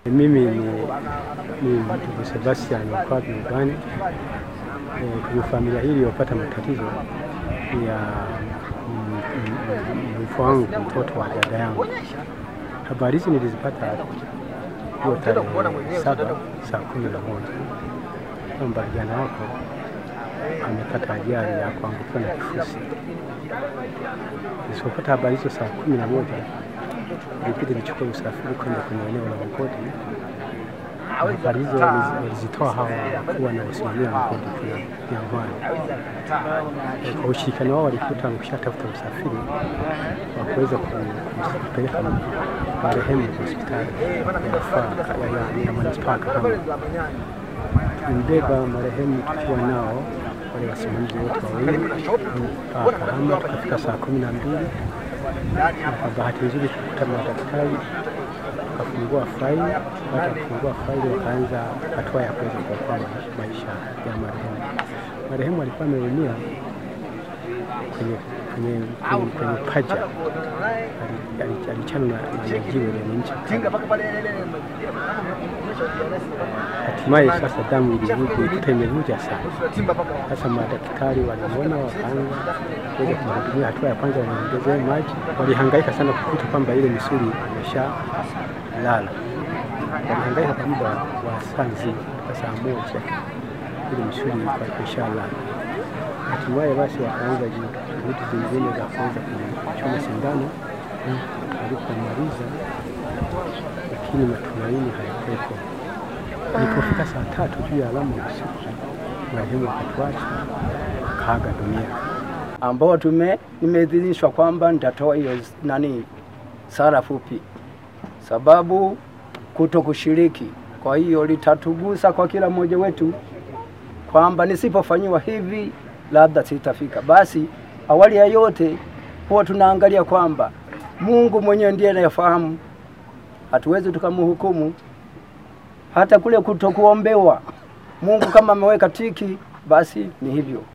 Mimi ni, ni ndugu Sebastian Okwabi Ubani. E, kwenye familia hii iliyopata matatizo ya mfu wangu mtoto wa dada yangu. Habari hizi nilizipata hiyo tarehe saba saa kumi na moja kwamba kijana wako amepata ajali ya kuangukiwa na kifusi. Nisipopata habari hizo saa kumi na moja ilibidi nichukue usafiri kwenda kwenye eneo la mgodi. Habari hizo walizitoa hawa wakuu wanaosimamia mgodi kule Jangwani. Kwa ushirikiano wao walikuta wameshatafuta usafiri wa kuweza kupeleka marehemu hospitali ya manispaa Kahama. Tulimbeba marehemu tukiwa nao wale wasimamizi wote wawili mpaka Kahama, tukafika saa kumi na mbili kwa bahati nzuri tukuta madaktari wakafungua faili. Baada ya kufungua faili, wakaanza hatua ya kuweza kuokoa maisha ya marehemu. Marehemu alikuwa ameumia kwenye, kwenye, kwenye, kwenye paja, alichana na jiwe lenye ncha hatimaye sasa damu ilikuta imevuja sana. Sasa madaktari waliona, wakaanza kuweza kumhudumia. Hatua ya kwanza waliongezea maji, walihangaika sana kukuta kwamba ile misuli imesha lala. Walihangaika kwa muda wa saa nzima, kwa saa moja ile misuli ilikuwa imeshalala. Hatimaye basi wakaanza juhudi zingine za kuweza kuchoma sindano. Walipomaliza, lakini matumaini hayakuwepo. Ilipofika saa tatu juu ya alama usiku, marehemu akatuacha akaaga dunia, ambao tume nimeidhinishwa kwamba nitatoa hiyo nani sala fupi, sababu kuto kushiriki. Kwa hiyo litatugusa kwa kila mmoja wetu kwamba nisipofanyiwa hivi labda sitafika. Basi awali ya yote huwa tunaangalia kwamba Mungu mwenyewe ndiye anayefahamu, hatuwezi tukamhukumu hata kule kutokuombewa. Mungu kama ameweka tiki, basi ni hivyo.